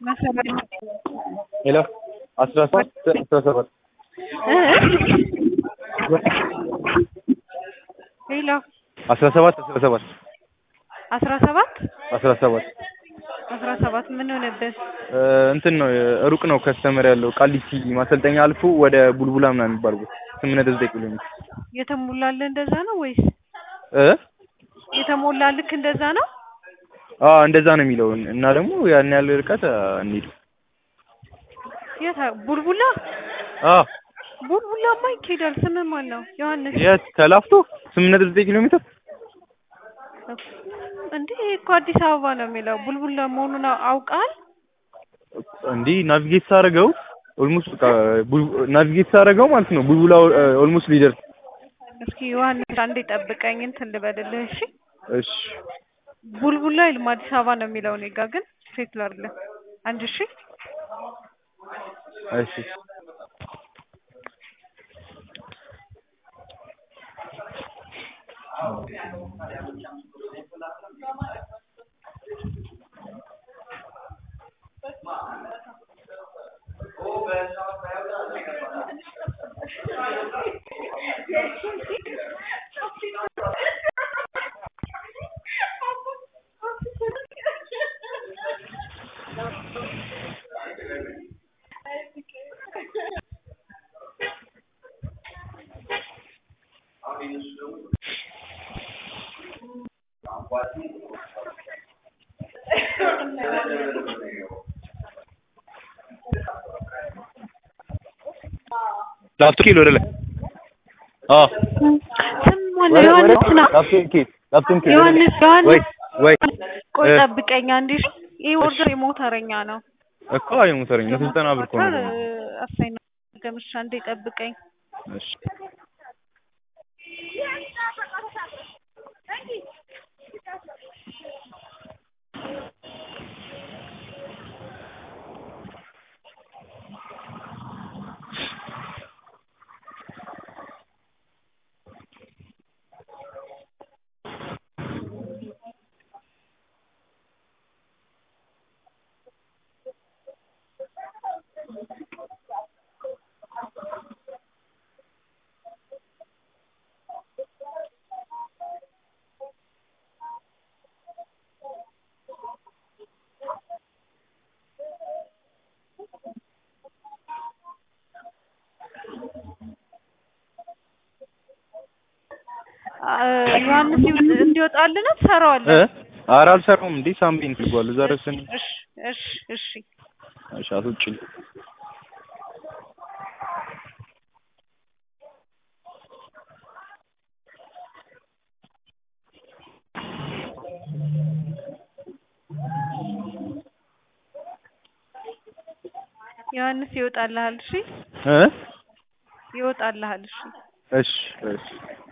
ሄሎ አስራ ሰባት አስራ ሰባት ሄሎ አስራ ሰባት አስራ ሰባት አስራ ሰባት አስራ ሰባት አስራ ሰባት ምን ሆነብህ? እንትን ነው ሩቅ ነው ከስተመር ያለው ቃሊቲ ማሰልጠኛ አልፎ ወደ ቡልቡላ ምናምን የሚባል ቦታ ስምንት ነጥብ ዘጠኝ ኪሎ ሜትር የተሞላልህ እንደዛ ነው ወይስ እ የተሞላልክ እንደዛ ነው? አዎ እንደዛ ነው የሚለው እና ደግሞ ያን ያህል ርቀት እንሂድ የት ቡልቡላ? አዎ ቡልቡላማ ይኬዳል። ስምህ ማን ነው? ዮሐንስ የት ከላፍቶ ስምንት ነጥብ ዘጠኝ ኪሎ ሜትር እንዴ እኮ አዲስ አበባ ነው የሚለው ቡልቡላ መሆኑን አውቃል? እንዲህ ናቪጌት ሳደርገው ኦልሞስት በቃ ናቪጌት ሳደርገው ማለት ነው ቡልቡላ ኦልሞስት ሊደርስ እስኪ ዮሐንስ አንዴ ጠብቀኝ እንትን ልበልልህ እሺ። እሺ ቡልቡላ ይልማ አዲስ አበባ ነው የሚለው እኔ ጋ ግን ቼክ ላድርግልህ አንድ እሺ እሺ ላፍቶ ኪሎ ወደ ላይ አዎ ስም ማን ነው? ዮሐንስ ነው። ላፍቶ ኪሎ ላፍቶ ኪሎ ዮሐንስ ወይ ዮሐንስ ወይ ቆይ እ ጠብቀኝ አንዴ እሺ። ይህ ኦርደር የሞተረኛ ነው። እኮ አይ ሞተረኝ ነው ዘጠና ብር እኮ ነው አሳይና ገምሻ አንዴ ጠብቀኝ። እሺ ዮሐንስ እንዲወጣልን እ ትሰራዋለህ? ኧረ አልሰራውም እንዴ ሳምቢን ትጓል እዛ ደርሰን እሺ እሺ እሺ እሺ አትውጪ ዮሐንስ ይወጣልሃል። እሺ እ ይወጣልሃል። እሺ እሺ እሺ